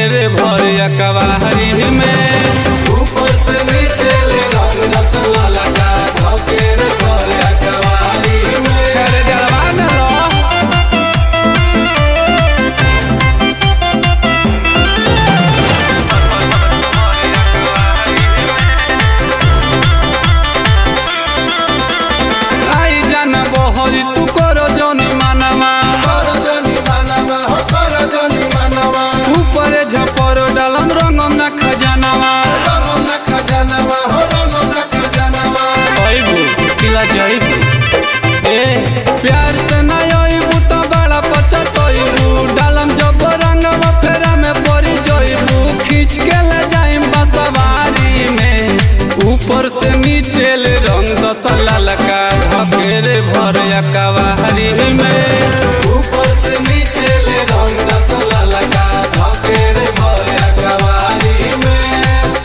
रे भर कवाहरी में ऊपर से नीचे ले रंग रसला लगा धोके रे भोरे कवारी में अरे जलवा न लो आई जाना बहरी तू करो जोनी मानवा कर जनी मानवा हो कर जनी मानवा ऊपर झपर डालम रंगम ना खजानवा रंगम न खजानवा हो रंगम न खजानवा अइबू किला जइबू ए प्यार से ना अइबू तो बड़ा पछतइबू डालम जब रंगवा फेरा में पड़ी जइबू खींच के ले जाइम बसवारी में ऊपर से नीचे ले रंग दसला लगा ढकेरे भर कवाहरी में ऊपर से नीचे ले रंग रसला लगा धोके रे भोरे कवारी में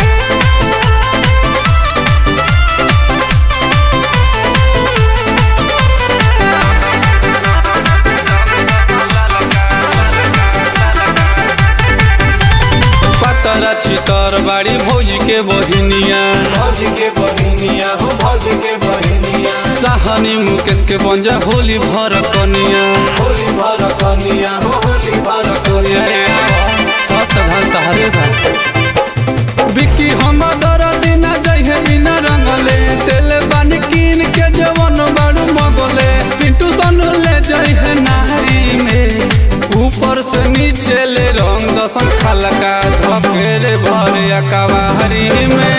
पतरा छितर बाड़ी भौजी के बहिनिया भौजी के बहिनिया हो भौजी के बहिनिया साहनी मुकेश के बंजा होली भर कनिया होली भर कनिया हो होली भर कनिया सत धन तहरे बा बिकी हम दर दिन जइहे बिना रंगले तेल बानी कीन के जवन बाड़ू मगले पिंटू सनु ले जइहे नारी में ऊपर से नीचे ले रंग दसन खलका धकेरे भर कवाहरी में